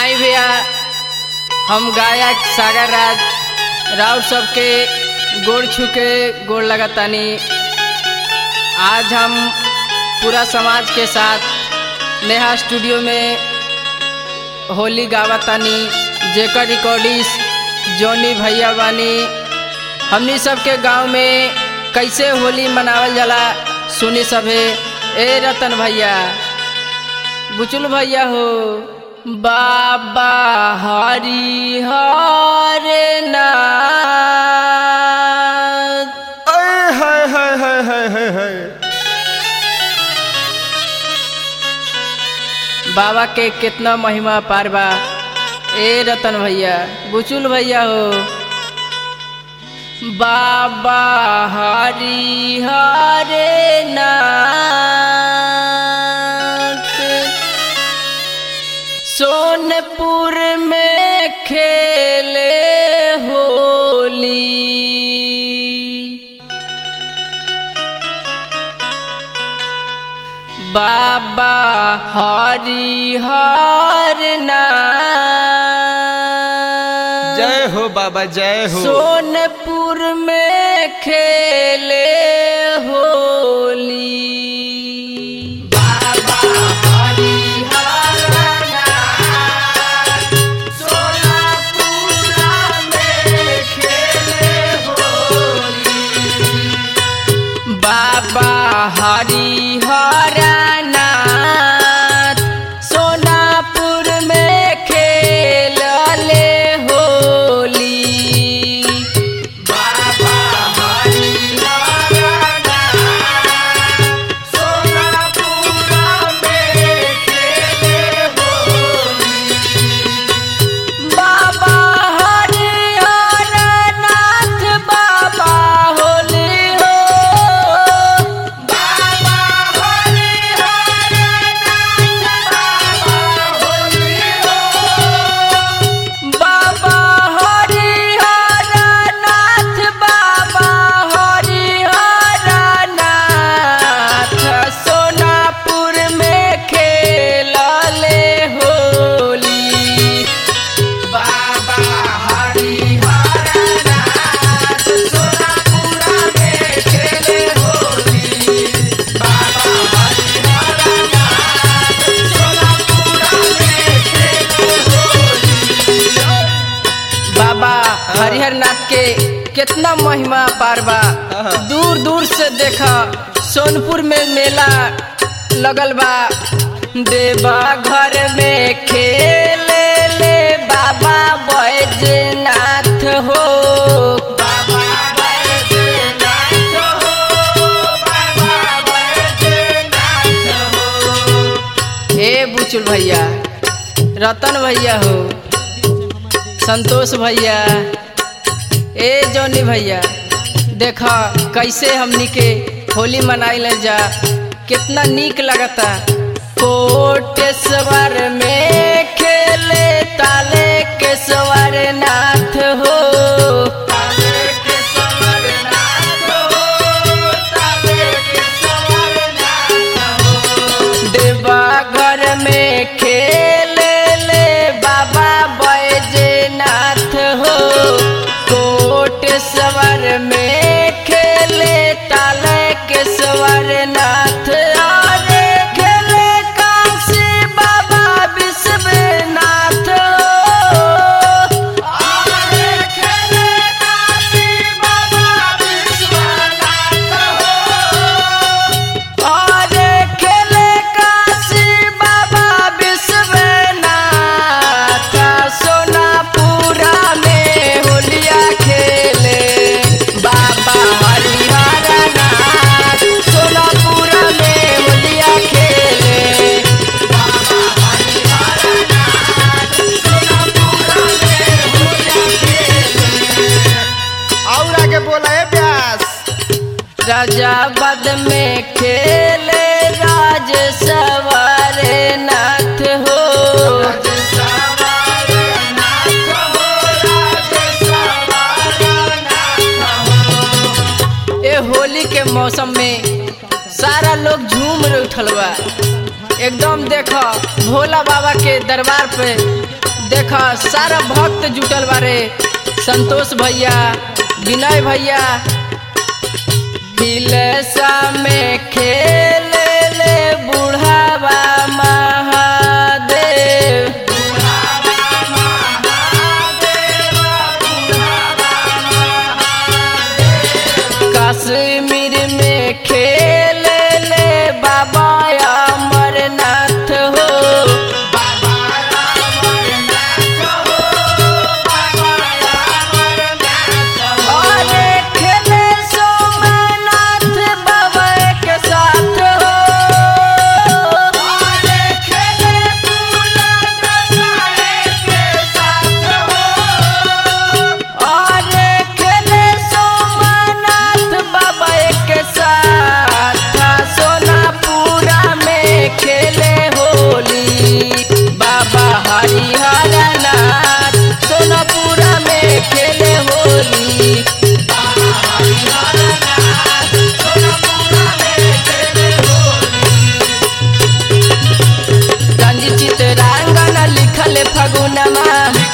आई भैया हम गायक सागर राज राउर सबके गोड़ छू के गोड़ लगातानी आज हम पूरा समाज के साथ नेहा स्टूडियो में होली गावतानी जेकर रिकॉर्डिस जोनी भैया बानी हमनी सबके गांव में कैसे होली मनावल जाला सुनी सभे ए रतन भैया बुचुल भैया हो बाबा हरि हरे नाथ अय हाय हाय हाय हाय हाय हाय बाबा के कितना महिमा पार बा ए रतन भैया बुचुल भैया हो बाबा हरि हरे नाथ सोनपुर में खेले होली बाबा हरि हर नाथ जय हो बाबा जय हो सोनपुर में खेले होली बाबा हरि हर नाथ सोनपुर में खेले होली बाबा हरि हरनाथ सोनापुर में खेलले होली बाबा हरि हरनाथ सोनापुर में खेले होली बाबा हरि हरनाथ बाबा होली हो बाबा हरि हरनाथ बाबा होली हो बाबा हरि हरनाथ बाबा हरि हरनाथ सोनापुर में खेलले होली बाबा हरि हरनाथ सोनापुरा में खेले होली बाबा हरि हरनाथ सोनापुरा में खेले होली बाबा हरिहरनाथ के कितना महिमा पार बा हाँ। दूर दूर से देखा सोनपुर में मेला लगल बा देवा घर में खेले ले बाबा बैजनाथ हो बाबा बैजनाथ हो बाबा बैजनाथ हो हे बुचुल भैया रतन भैया हो संतोष भैया ए जौनी भैया देखा कैसे हमनी के होली मनाइल जा कितना नीक लगता कोटेश्वर में खेले ताले केश्वर नाथ हो ताले केश्वर नाथ हो ताले केश्वर नाथ हो देवा घर में खेले ले बाबा बैजनाथ हो कोटेश्वर में खेले ताले केश्वर नाथ अरे खेले काशी बाबा विश्वनाथ हो अरे खेले काशी बाबा विश्वनाथ हो अरे खेले काशी बाबा विश्वनाथ सोनापुरा में होलिया खेले बाबा हरिहरनाथ सोनापुरा में होलिया खेले बाबा हरिहरनाथ सोनापुरा में होलिया खेले और आगे बोला है प्यास राजाबाद में खेले राज सवारे नाथ हो ए होली के मौसम में सारा लोग झूम उठल बा एकदम देखो भोला बाबा के दरबार पे देखा सारा भक्त जुटल बारे संतोष भैया विनय भैया हिलेसा में खेल ले बुढ़ावा महादेव कश्मीर में खेल ले बाबा अमरनाथ हो अरे खेले सोमनाथ बाबा के साथ हो अरे खेले अरे खेले सोमनाथ बाबा के साथ सोनापुरा में खेले होली बाबा हरिहर नाथ सोनापुरा में खेले होली गंजी चितरांगन लिखल फगुनमा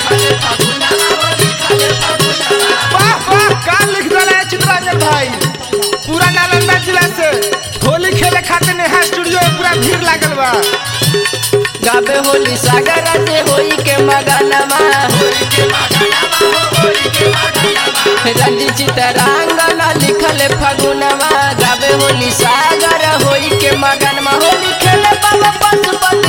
वाह वाह का लिख दला चित्रांजन भाई पूरा नालंदा जिला से होली खेले खातिर नेहा स्टूडियो में पूरा भीड़ लागल बा गाबे होली सागर से होई के मगनमा रंजी चितरांगन लिखल फगुनमा गाबे होली सागर होई के मगनमा होली खेले बाबा पशुपति